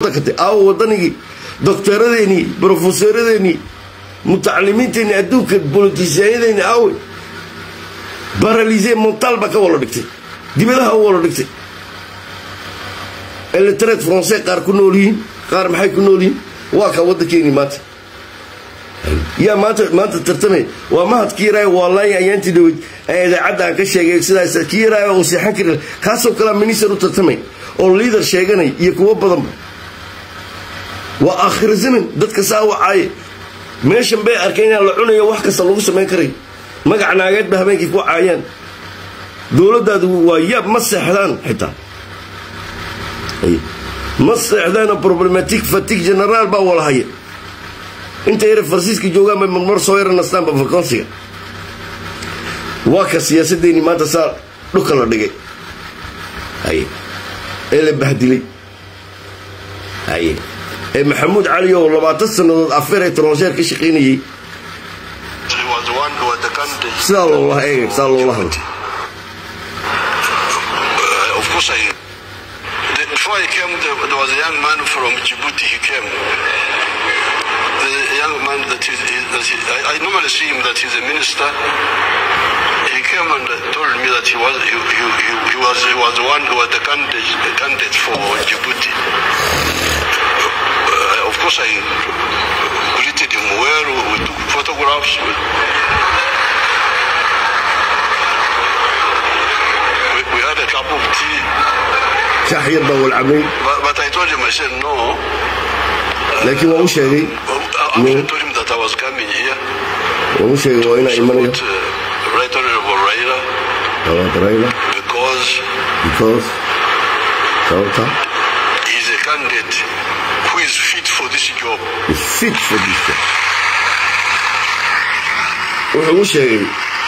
waddanka te aawo waddanigii doktoradeenii brofesoradeenii mutacalimiinteenii adduunka bolotisyaanyadeeni aawe baralise montal baa ka wala dhigtay dibadaha u wala dhigtay eletred francais qaar ku nool yihiin qaar maxay ku nool yihiin waa kaa waddankeenii maanta yaa maanta maanta tartamay waa mahad kiiraayo waa laaya ayaantii dhaweyd ee idaacadda aan ka sheegay sidaas kiiraayo oo seexan kari kaasoo kalea minister u tartamay oo liader sheeganay iyo kuwo badanba waa aakhira zaman dadka saa wacaaye meeshan bay arkeen inaan la cunayo wax kasta lagu samayn karay magac naageed ba habeenkii ku caayaan dowladdaadu waa yaab ma seexdaan xitaa ma seexdaanoo problematic fatig generaal baa wala haya inta yare farsiiska joogaan bay marmar soo yara nastaanba vakonsiga waa ka siyaasaddeennii maanta saa dhulka la dhigay haye ee la bahdilay haye ee maxamuud cali oo labaatan sannadood afeer ee tronseer ka shaqaynayey sidaa loola eegay sidaa loola hadlo of course I the, before I came there, there was a young man from Djibouti he came the young man that is that he, I, I normally see him that he's a minister he came and told me that he was he, he, he, he was he was the one who was the candidate, the candidate for Djibouti uh, of course I greeted him well we took photographs we, we had a cup of tea shax yar baa walcabay but, but I told him I said no laakiin waan u sheegay I actually told him that I was coming here waan u sheegay waa inaa imanayo support uh, Right Honorable Raila tababarayla because because sababta he's a candidate who is fit for this job. is fit for this job wuxuu u sheegay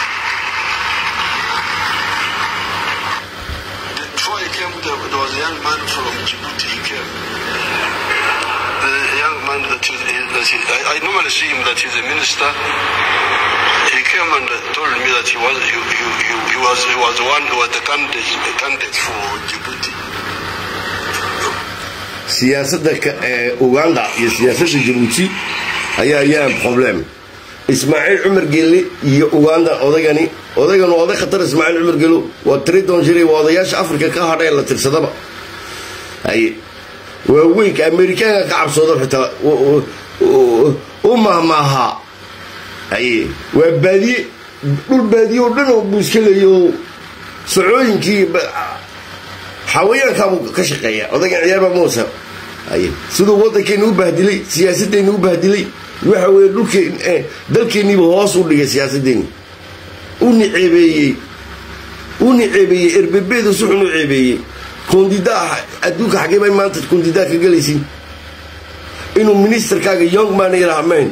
Before he came, there, there was a young man from Djibouti. He came. The young man that is, that he, I, I normally see him that he's a minister. He came and told me that he was he, he, he, he was he was the one who was the candidate, the candidate for Djibouti. siyaasadda ka- ee uganda iyo siyaasadda jabuuti ayaa yaan problem ismaaciil cumar gelle iyo uganda odaygani odaygan waa oday khatar ismaaciil cumar gelo waa tridon jiray waa odayaasha afrika ka hadha ee la tirsadaba haye waa weynka amerikaanka ka cabsoodo xitaa u- u- u mahmaahaa haye waa baadiye dhul baadiye oo dhan oo buu iska leeyaho socooyinkii ba- xawayaankaabuu ka shaqeeya odaygan ciyaarba muusa haye siduu waddankeeni u bahdilay siyaasaddeeni u bahdilay waxa weeye dhulkeen eh, dalkeenniiba hoos u dhigay siyaasaddeeni u niceebeeyey u niceebeeyey erbebeedu si xun u ceebeeyey kondidaa adduunka xaggee bay maanta kondidaa ka gelaysin inuu ministerkaaga young man yidhaha mayn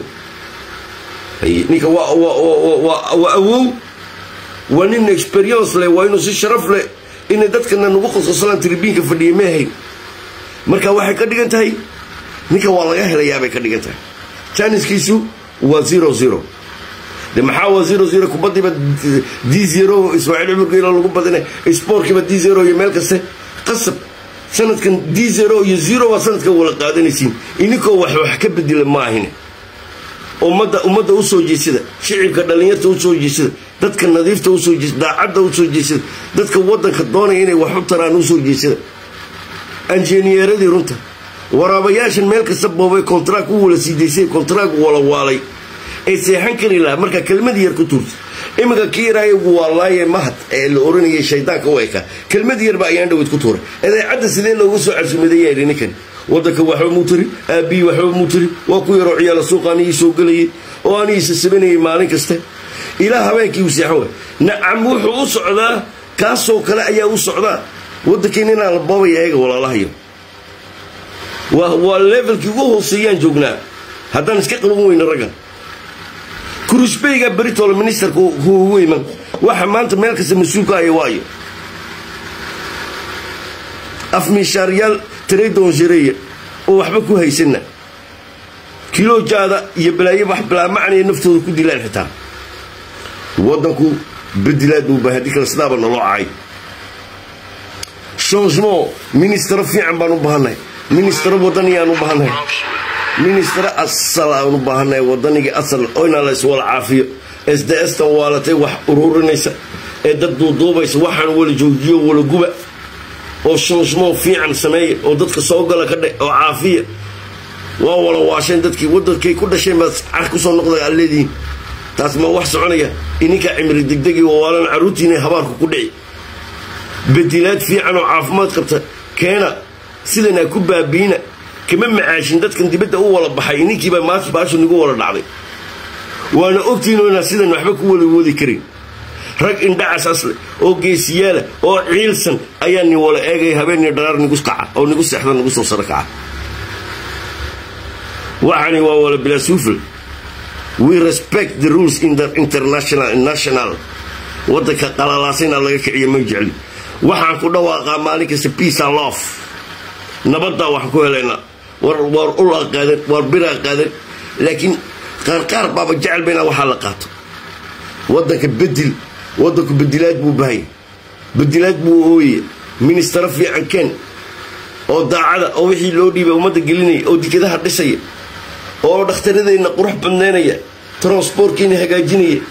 haye ninka waa waa waa waa waa awow waa nin experience leh waa inuu si sharaf leh inay dadkana nagu qosqoslaan tribiinka fadhiya meehayn marka waxay ka dhigan tahay ninka waa laga helayaa bay ka dhigan tahay janiskiisu waa zero zero de maxaa waa zero zero kubaddiiba d zero ismaaciil cumar geelo lagu badinay sportkiiba d zero iyo meel kaste qasab sanadkan d zero iyo zero waa sanadkan wala qaadanaysiin ininkoo wax wax ka bedela ma ahine ummadda ummadda u soo jeesada shicibka dhallinyarta u soo jeesada dadka nadiifta usoo jeesada daacadda u soo jeesada dadka waddanka doonaya inay wax u taraan u soo jeesada anjineeradii runta waraabayaashan meel kasta boobay kontraag u wala siidaysay kontraag wala waalay ay seexan kari lahaa marka kelmadii yar ku tuurta iminka kii yaraayagu waa laaye mahad ee la oranayay shaydaanka u eka kelmad yarba ayaan dhaweyd ku tuuray idaacadda sidee loogu soo casuumadeeyaa yidhi ninkan waddanka waxba muu tiri aabbiyi waxba muu tiri waa ku yaroo ciyaala suuqa anigii soo gelayay oo anigii sasabanayay maalin kaste ilaa habeenkii uu seexan waay nacam wuxuu u socdaa kaasoo kale ayaa u socdaa waddankeen inaan la boobaya eega walaalahayo waa waa levelkii ugu hooseeyaan joognaa haddaan iska qaban weyno ragga kurusbeyga britol ministerka ku ugu iman waxa maanta meel kasta mas-uulka aya waayo afmiishaaryaal tradonjireya oo waxba ku haysana kiloojaada iyo balaayo wax bilaamacnaya naftooda ku dilaan xitaa waddanku bedilaad buu baahay haddii kale sidaaba naloo cacay changement ministero fiican baan u baahannahay ministero wadani aan u baahannahay ministero asal aan u baahannahay wadanigii asal oyna la iswala caafiyo sds-tan waalatay wax ururinaysa ee dad duuduubaysa waxaan wala joojiyo wala guba oo shmushmoo fiican sameeya oo dadka soo gala ka dhe oo caafiya waa wala waasheen dadkii wadankay ku dhasheen baad car kusoo noqday aad leedihiin taas ma wax soconaya ininkaa cimri degdegi waalan carruurtiina habaarku ku dhici bedilaad fiican oo caafimaad qabta keena sidanaa ku baabiina kama macaashin dadkan dibadda u wala baxay ininkiibaa maanta baashu nagu wala dhacday waana ogtiinoo inaan sidan waxba ku wala wadi karin rag indhacas leh oo geesiyaala oo ciilsan ayaa ni wala eegaya habeenii dharaar nigu kaca oo nigu seexda nagu soo saro kaca waxani waa wala bilasuufl we respect the rules in the international national waddanka qalalaasayna laga kiciya ma jecli waxaan ku dhawaaqaa maalin kasta peace and love nabaddaa waxaan ku helaynaa war war ulaa qaadan war biraa qaadan laakiin qaarqaar baaba jecel ba inaa waxaa la qaato waddanka bedel waddanku bedilaad buu bahaya bedilaad buu ooyaya ministero fiican keen oo daacada oo wixii loo dhiibay ummadda gelinaya oo dikadaha dhisaya oo dhakhtaradeenna qurux badnaynaya transbortkiina hagaajinaya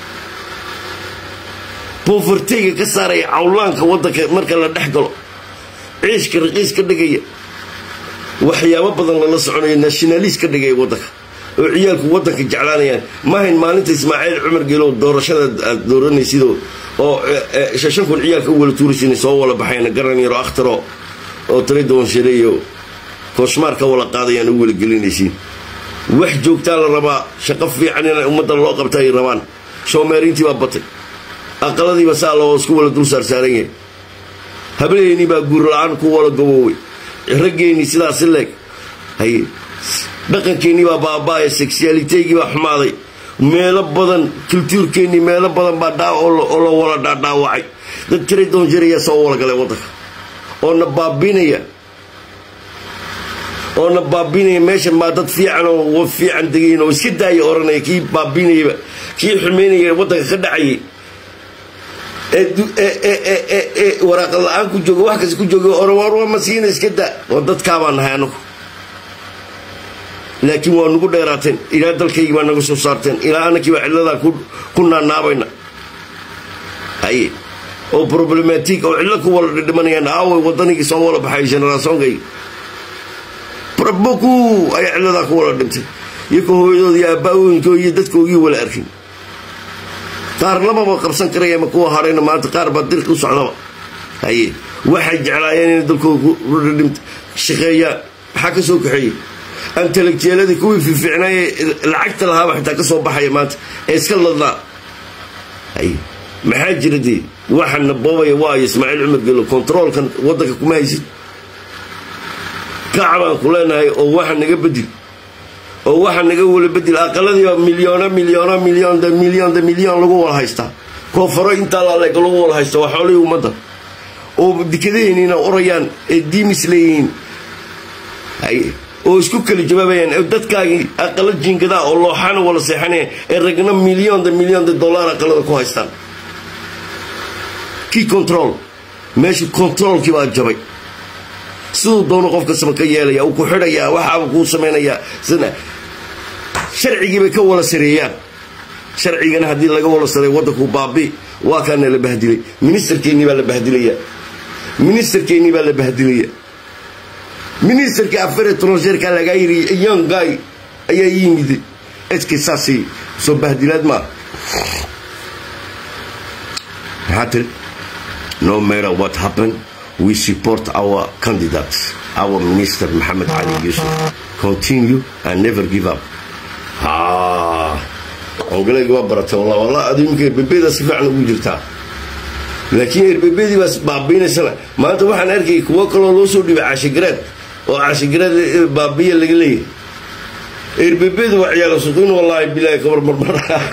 bofarteyga ka saaraya cawlaanka waddanka marka la dhex galo ciishka raqiis ka dhigaya waxyaabo badan lala soconayo nationaliist ka dhigaya waddanka oo ciyaalku waddanka jeclaanayaan maahayn maalinta ismaaciil cumar geelow doorashada aad dooranaysidoo oo shashan kun ciyaalka u wala tuuraysin soo wala baxayna garan yaro akhtaro oo talidoon shareeyo kooshmaarka wala qaadayaan u wala gelinaysiin wax joogtaa la rabaa shaqo fiican in ummadda loo qabta ay rabaan shoomeeriintii baa batay aqaladiiba saa loo isku wala dul saarsaaran yahay hablaheennii baa guur la-aan ku wala gabooway raggeennii sidaasi leeg haye dhaqankeennii baa baaba'aya sexualiteygii baa xumaaday meelo badan kultuurkeennii meelo badan baa dhaa oo la wala dhaadhaawacay dad tira doon jirayaa soo wala galay waddanka oo na baabinaya oo na baabinaya meeshan baa dad fiican oo fiican degayn oo iska daaya oranaya kii baabinayaba kii xumaynaya waddanka ka dhacayay ee waraaqad la-aan ku jooga wax kasta ku jooga orwaar waa masiina iska daa oo dadkaabaa nahay anagu laakiin waa nagu dheeraateen ilaa dalkaygii baa naga soo saarteen ilaa anakii baa cilladaa ku naanaabayna haye oo problematic oo cillo ku wala dhidhimanayaan aaway waddanigii soo wala baxay generaasoonkayga raboku ayaa cilladaa ku wala dhintay iyoko hooyadooda iyo aabbaawooyinkoo iyo dadkoogii wala arkin qaar lamaba qabsan karaya ma kuwa harayna maanta qaar baa dirka u socdaba haye waxay jeclaayeen inay dalkooda shaqeeyaan maxaa ka soo kaxeeyey antalegjeeladii kuwii fiificnaaye lacagta lahaaba xitaa ka soo baxaya maanta ee iska ladnaa haye maxaa jira dee waxana boobaya waayo ismaaciil cumar gelo kontaroolkan waddanka kuma haysid kacbaan ku leenahay oo waxa naga bedel oo waxa naga wala bedel aqaladiiba milyoona milyoona milyon de milyon de milyon lagu wala haystaa koonfaro intaa laaleeg lagu wala haysta waa xoolihii ummadda oo dikadaheeniina orayaan ee diimis leeyihiin oo isku kala jawaabayaan dadkaagii aqalo jiingadaa oo looxana wala seexanaya ee ragna milyon de milyon de dollar aqalada ku haystaan kii control meesha controolkii baa jabay siduu doono qof kastaba ka yeelaya uu ku xidhayaa waxaaba kuu samaynayaa sina sharcigii bay ka wala sareeyaan sharcigana haddii laga wala sareeyo waddanku baabi waa kaana la bahdilay ministerkeennii baa la bahdilaya ministerkeennii baa la bahdilaya ministerkii afare tronjeerka lagaa yiri young guy ayaa yimid eski saasi soo bahdilaad maa maxaa tiri no matter what happened we support our candidates our minister Mohammed Ali Yusuf continue and never give up ongalayga waa baratay wallah wallah adu iminka erbebeda si fiican ugu jirtaa laakiin erbebedii baa baabiinaysana maanta waxaan arkayay kuwo kaloo loo soo dhibay caashigaraad oo caashigaraad baabiya laga leeyahay erbebedu waa ciyaala suqiin wallaahi bilaahi kabar marmar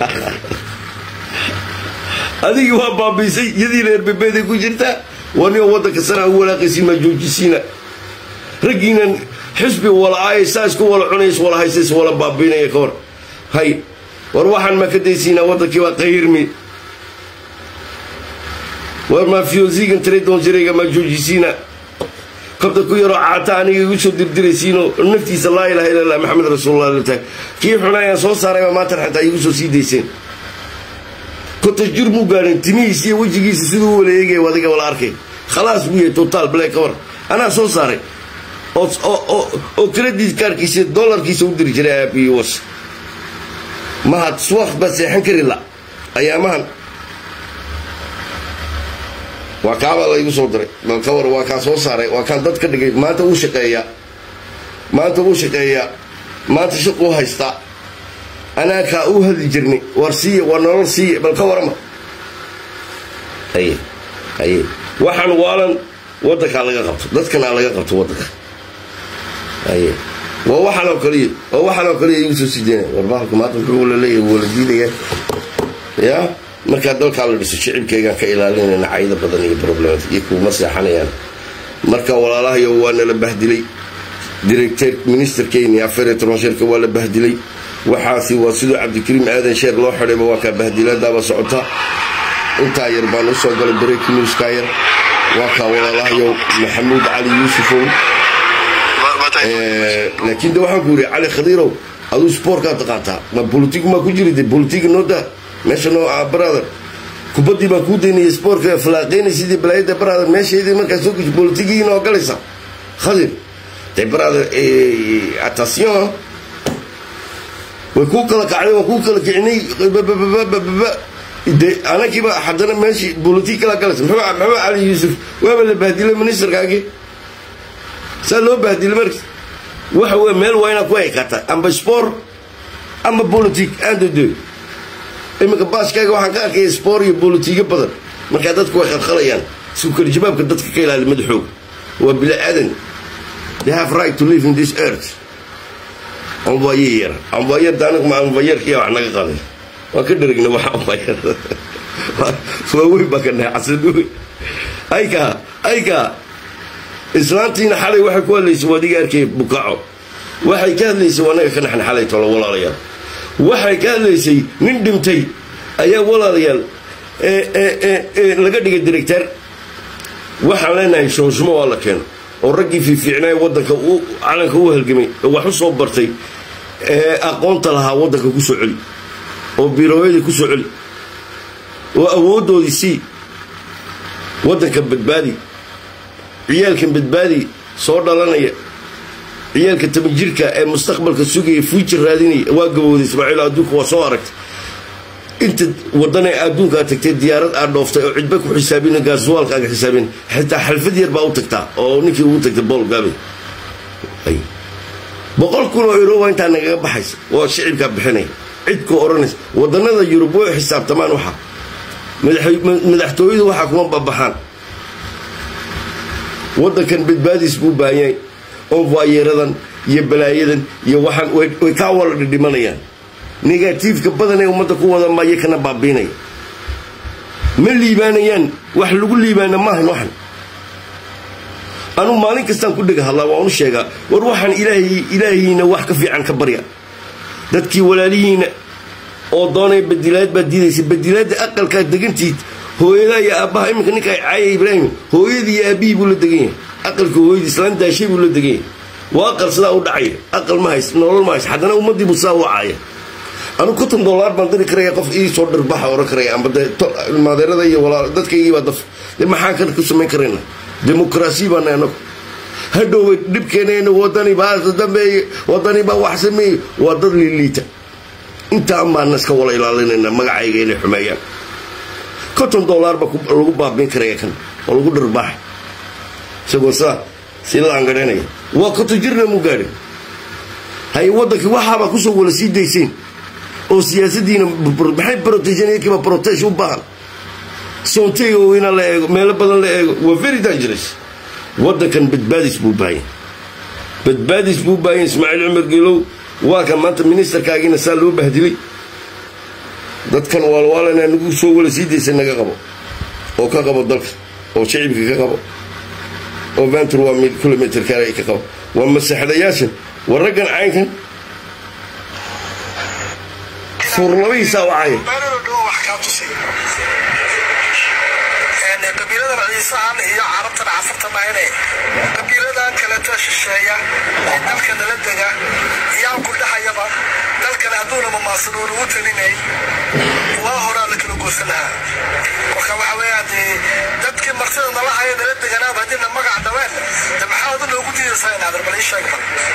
adigii waa baabiisay iyadiina erbebeday ku jirtaa waniga waddanka sanaa u walaaqaysiin maa joojisiina raggiinan xisbi wala aayay saa isku wala cunays wala haysays wala baabiinaya ka hor hay war waxaan maa ka daysiinaa waddankii waa qayrmi war maa fiyosigan tradon jirayga maa joojisiina kabta ku yaroo caata aniga igu soo dirdiraysiinoo naftiisa laa ilaha illa allah maxamed rasuulullah latahay kii xuna ayaan soo saarayba maatan xataa igu soo sii dayseen konton jir muu gaadhin timihiisa iyo wejigiisa siduu u wala eegaya adiga wala arkay khalaas buu yahay totaal black cover anaa soo saaray oo credit kaarkiisa dollarkiisa u diri jiray aabiyi was mahad suwaq baa seexan kari la ayaamahan waa kaabaa laygu soo diray bal ka war waa kaan soo saaray waa kaan dad ka dhigay maanta wuu shaqeeyaa maanta wuu shaqeeyaa maanta shaquu haystaa anaa kaa u hadli jirnay war siiye war nolol siiye bal ka warama aye aye waxaan waalan waddankaa laga qabto dadkanaa laga qabto waddanka aye waa waxaan oo kaliya waa waxaan oo kaliya igu soo sideena war bahalku maanta muxuu la leeyahay wala diidaya ya markaa dalkaa la dhiso shicibkaygaan ka ilaalinayna cayda badan iyo problems iyo kuuma seexanayaan marka walaalahayo waa nala bahdilay director ministerkeyni affaire étrangèrka waa la bahdilay waxaasi waa siduu cabdikariim aadan sheer loo xidhayba waa kaa bahdilaadaaba socota intaa yar baan u soo galay breaking newskaa yar waa kaa walaalahayo maxamuud cali yuusufow laakiin de waxaan ku yidhi cali khadiirow aduu spoorkaa taqaantaa ma bolitig maa ku jiri de bolitiga noo daa meesha noo ah brother kubaddii baan kuu daynaya spoortka falaaqeynay sidii balaayada brother meeshaydii markaa soo guji bolitigii noo galaysa khadir de brother attention way kuu kala kacday waa kuu kala kicinay de anagiiba haddana meeshii bolitig kala galaysa maxamed cali yuusuf waaba la bahdilay ministerkaagii saa loo bahdilay marka waxa wey meel waa inaad ku ekata amba sport ama politic aandodo iminka baaskaaga waxaan ka arkaya sport iyo bolitiga badan markaa dadku way khalkhalayaan sukar jabaabka dadka ka ilaali madaxooga waa bila aadan they have right to live in this earth envoyer envoyer daanag ma envoyerkiya wax naga qaday waa ka dherigna waxa envoyer waa weyn baa ka dhahay casadowe ayka ayka islaantiina xalay waxay ku hadlaysay wadiga arkay bukaco waxay ka hadlaysay anaga ka naxan xalay tolo walaalayaal waxay ka hadlaysay nin dhintay ayaa walaalayaal laga dhigay director waxaan leenahay shooshumo waa la keeno oo raggii fiifiicnaa waddanka calanka u halgamay oo wax u soo bartay ee aqoonta lahaa waddanka ku soo celi oo birooyadii ku soo celi oo awooddoodii sii waddanka badbaadi ciyaalkan badbaadi soo dhalanaya ciyaalka tabanjirka ee mustaqbalka sugaya future raadinaya waa gabowday ismaaciil adduunka waa soo aragtay inta wadan ee adduunka aad tagtay diyaarad aad dhooftay oo cidba ku xisaabin gaarsuwaalka aga xisaabin xitaa xalfad yar baa u tagtaa oo ninkii ugu tagtay bool gaabay boqol kun oo euro waa intaa nagaga baxaysa waa shicibkaa bixinaya cidkoo odhanaysa wadanada yurub way xisaabtamaan waxa madaxtooyadu waxaa kuma babaxaan waddankan badbaadiis buu baahanyay onvaayeradan iyo balaayadan iyo waxaan way kaa wala dhidhimanayaan negatiifka badan ee ummadda ku wada maya kana baabiinaya ma liibaanayaan wax lagu liibaana maahan waxan anuu maalin kastaan ku dhega hadlaa waan u sheegaa war waxaan ilaahay ilaahiina wax ka fiican ka barya dadkii walaalihiina oo doonaya badilaad baad diidaysa badilaadda aqalkaad degantiid hooyadaa iyo aabbaha iminka ninka caaya ibraahim hooyadii iyo aabbihii buu la degan yahay aqalka hooyadii islaan daashay buu la degan yahay waa aqal sidaa u dhacaya aqal ma hays nolol ma hays haddana ummaddii buu sidaa u caaya anu konton doolaar baan diri karaya qof ii soo dhirbaxa oran karaya amba dee maadeerada iyo walaal dadkaygii baa daf dee maxaan kan ku samayn karayna dimuqraasiya baana anagu hadhowey dhibkeenayna wadani baa dambeeye wadani baa wax sameeye waa dad liiliita intaan baana iska wala ilaalinayna magacayga inay xumeeyaan konton doolaar baa lagu baabiin karaya kan oo lagu dhirbaaxa isagoo saa si laangadhanaya waa konton jirna mu gaadhin hay waddankii waxaabaa kusoo wala sii dayseen oo siyaasadiina maxay proteshankiiba protesh u baahan soonteyga weyna la eego meelo badan la eego waa very dangerous waddankan badbaadis buu baahanya badbaadis buu baahanya ismaaciil cumar geelow waa kan maanta ministerkaagiina saa loo bahdilay dadkan waalwaalana nagu soo wala sii daysa naga qabo oo ka qabo dalka oo shicibka ka qabo oo ventur waa kilomitr kale ka qabo waa masaxdayaashan waa raggan caynkan furlabihiisaa wacaya qabiilada ciisahan iyo carabtan cafarta mahayne qabiilada wadaadadan kaleta shisheeya ee dalka nala dega iyaan ku dhahayaba dalkana hadduuna mamaasanuuna u talinay waa horaa la kala goosan lahaa marka waxa weeyaan dee dadkii martida nala haya nala deganaaba haddii na magac dhabeen de maxaa adu noogu diidaysaa inaad arbal ii sheeg bal